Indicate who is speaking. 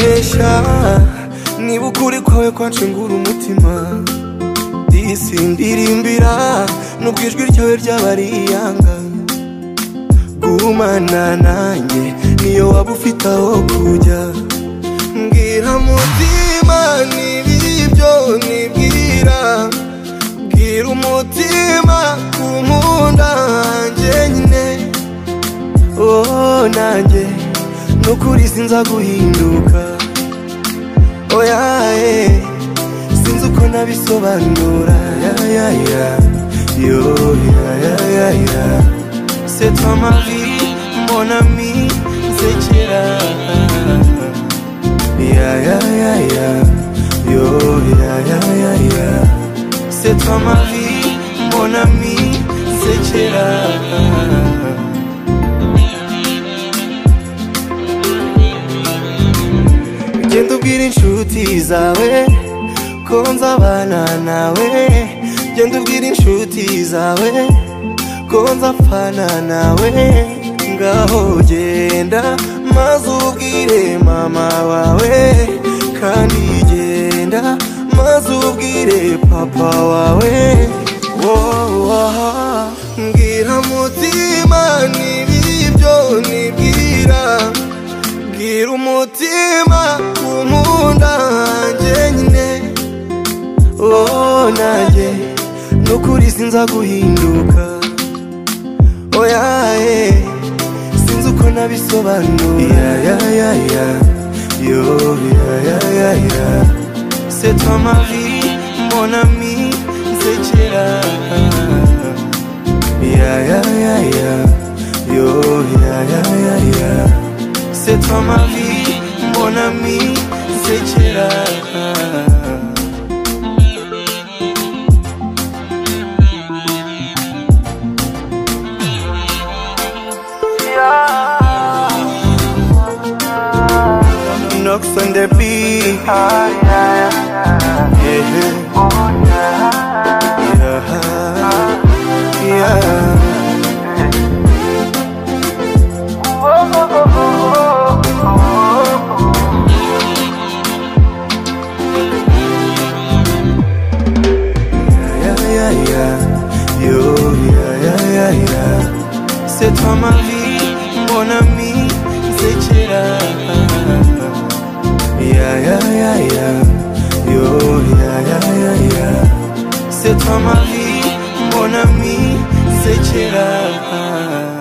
Speaker 1: gushya niba ukuri kwawe kwancengura umutima disi ndirimbira nubwo ijwi ryawe ryaba ari iyanga gumana nanjye niyo waba ufite aho kujya mbwira mutima n'ibibyo nibwira bwira umutima ku nkunda njyenyine oh nanjye nukuri sinza guhinduka oya eh, sinzi uko nabisobanura ya ya ya yo ya ya ya ya c'est toi ma vie mon ami nsekera ya ya ya ya yo ya ya ya ya c'est toi ma vie mon ami nsekera genda ubwira inshuti zawe ko nzabana nawe genda ubwira inshuti zawe ko nzapfana nawe ngaho genda maze ubwire mama wawe kandi genda maze ubwire papa wawe wowa mbwira mutima n'ibibyo nibwira Gira umutima kumunda njyenyine Oh nanjye nukuri sinza guhinduka Oya eh, sinzi uko nabisobanura ya ya ya yo ya ya ya ya C'est toi ma vie mon ami nsekera Ya ya ya ya yo ya ya ya ya C'est toi ma vie, mon ami, c'est Chira. Knocks on the beat. Yeah, yeah, yeah. yeah, yeah, yeah. Yo, yeah, yeah, yeah, yeah. C'est toi ma vie, mon ami, c'est Chira. Yeah, yeah, yeah, yeah. Yo, yeah, yeah, yeah, yeah. C'est toi ma vie, mon ami, c'est Chira.